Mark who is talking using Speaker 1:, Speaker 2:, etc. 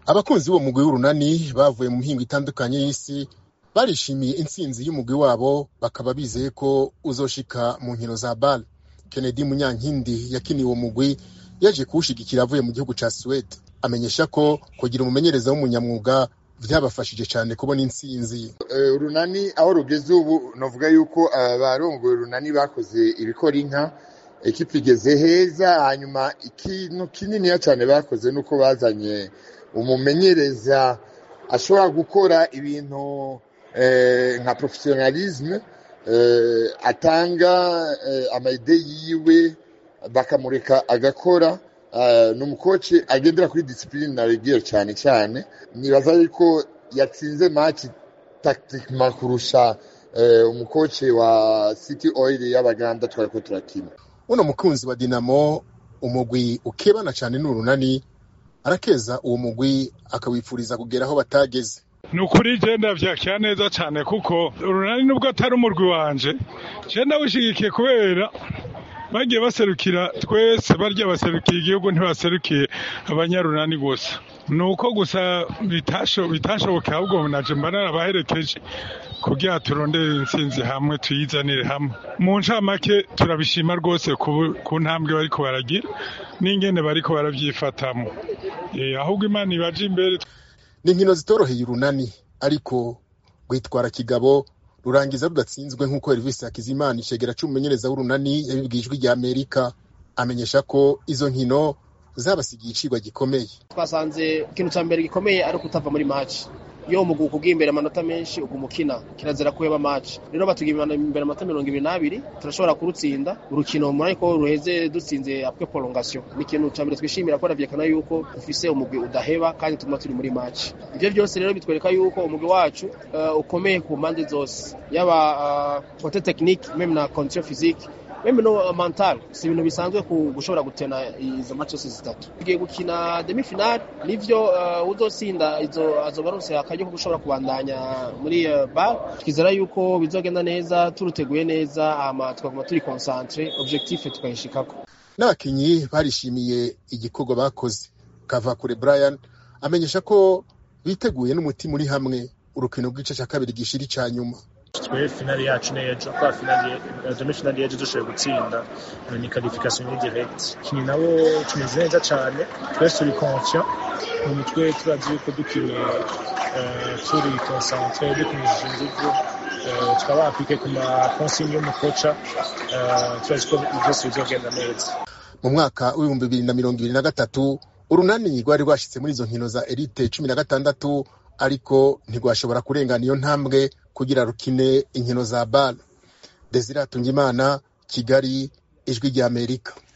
Speaker 1: abakunzi b'uwo mugwi w'urunani bavuye mu mihingo itandukanye y'isi barishimiye intsinzi y'umugwi wabo bakaba bizeye ko uzoshika mu nkino za bal kennedy munyankindi yakiniye uwo mugwi yaje kuwushigikira avuye mu gihugu ca suwede amenyesha ko kugira umumenyereza w'umunyamwuga vyabafashije cane kubona intsinzi
Speaker 2: urunani aho rugeze ubu novuga yuko abarongoye urunani bakoze ibikora inka ekipa igeze heza hanyuma ikintu kininiya cyane bakoze nuko bazanye umumenyereza ashobora gukora ibintu nka professionalisme atanga amayide yiwe bakamureka agakora ni umukoci agendera kuri disipurine na regire cyane cyane nibaza yuko yatsinze maci takitikima kurusha umukoci wa city oil y'abaganda twari ko turakina
Speaker 1: uno mukunzi wa dinamo umugwi ukebana cyane n'urunani arakeza uwo mugwi akawifuriza kugera aho batageze
Speaker 3: ni ukuri genda vyakira neza cyane kuko urunani nubwo atari umurwi wanje genda wishigikiye kubera bagiye baserukira twese barya baserukiye igihugu ntibaserukiye abanyarunani gusa ni uko gusa bitashoboka ahubwo naje mba narabaherekeje kugira turondere intsinzi hamwe tuyizanire hamwe mu ncamake turabishima rwose ku ntambwe bariko baragira n'ingene bariko barabyifatamo ahubwo imana ibaje imbere
Speaker 1: ni inkino zitoroheye urunani ariko rwitwara kigabo rurangiza rudatsinzwe nk'uko Elvis Hakizimana icegera c'umumenyereza w'urunani yabibwiye ijwi rya Amerika amenyesha ko izo nkino zabasigiye icigwa gikomeye
Speaker 4: twasanze ikintu ca mbere gikomeye ari ukutava muri match iyo umugwi ukubwiye imbere amanota menshi uguma ukina kirazira kuheba match rero batugiye imbere amanota mirongo ibiri n'abiri turashobora kurutsinda urukino muri ariko ruheze dutsinze apwe prolongation ni ikintu ca mbere twishimira ko ravyerekana yuko ufise umugwi udaheba kandi tuguma turi muri match ivyo vyose rero bitwereka yuko umugwi wacu uh, ukomeye ku mpande zose yaba uh, côté technique même na condition physique meme no mental si ibintu bisanzwe gushobora gutena izo match zose zitatu tugiye gukina demi final nivyo uh, uzotsinda izo azoba aronse akaryo ko gushobora kubandanya muri uh, bar twizera yuko bizogenda neza turuteguye neza hama tukaguma turi concentre objectif tukayishikako
Speaker 1: n'abakinyi barishimiye igikorwa bakoze kavakure brian amenyesha ko biteguye n'umutima uri hamwe urukino rw'igice cya kabiri gishira ica nyuma
Speaker 5: twe finali yacu n'ejo kwa finali demi finali y'ejo dushoboye gutsinda ni qualification ni direct kini nabo tumeze neza cyane twese turi conscient mu mitwe turazi yuko dukinye turi concentre dukinishije ingufu tukaba appliqué ku ma consigne y'umukoca turazi ko byose bizogenda neza
Speaker 1: mu mwaka w'ibihumbi bibiri na mirongo ibiri na gatatu urunani rwari rwashitse muri izo nkino za elite cumi na gatandatu ariko ntirwashobora kurengana iyo ntambwe kugira rukine inkino za bal desire hatungimana kigali ijwi ry'amerika